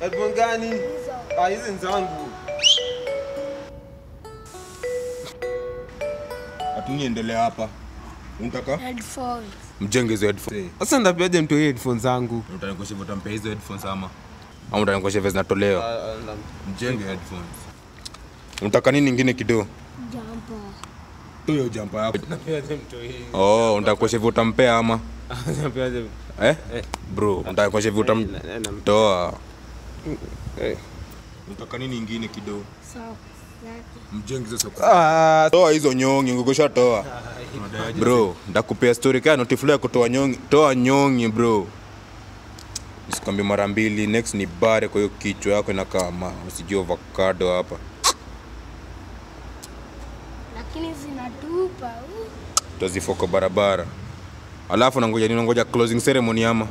Headphone gani? Ah, hizi ni zangu. Hatuniendelea hapa. Unataka? Headphones. Mjenge hizo headphones. Sasa ndapiaje mtu hii headphone zangu? Utanikosha hivyo utampea hizo headphones ama? Ama utanikosha hivyo zinatolewa? Ah, ah, ndam- Mjenge headphones. Unataka nini ingine kidogo? Jumper. Tu hiyo jampa yako. Ndapiaje mtu hii? Oh, untakosha hivyo utampea ama? Ndapiaje? Eh? Bro, untakosha hivyo Eh, na- na- utamtoa. eh. Unataka nini ingine kidogo? Socks zake. Mjenge hizo soko. Ah, Toa hizo nyongi, ngokosha toa. Bro, ndakupea story kaya notifula ya kutoa nyongi. Toa nyongi bro. Nisikwambie mara mbili, next ni bare kwa hiyo kichwa yako inakaa ma usijue avocado hapa. Lakini zinatupa. uh. Tutazifoko barabara. Alafu nangoja nini? Nangoja closing ceremony ama?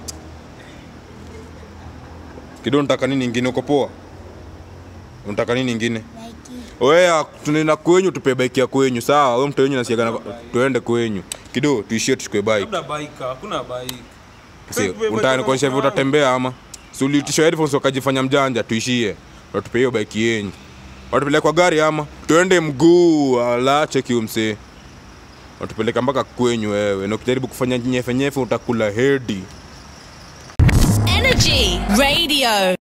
Kido, unataka nini ingine? Uko poa? Unataka nini ingine? Like Wewe tunaenda kwenyu, tupe bike ya kwenyu, sawa? Wewe mtu wenyu nasiaga na tuende kwenyu. Kido, tuishie tuchukue bike. Hakuna bike, hakuna bike. Si, unataka nikuonyesha hivyo utatembea ama? Si uliitisha headphones ukajifanya mjanja, tuishie. Watupe hiyo bike yenyu. Watupeleka kwa gari ama? Tuende mguu, ala cheki umse. Watupeleka mpaka kwenyu wewe. Na ukijaribu kufanya nyefe nyefe utakula hedi. Energy Radio.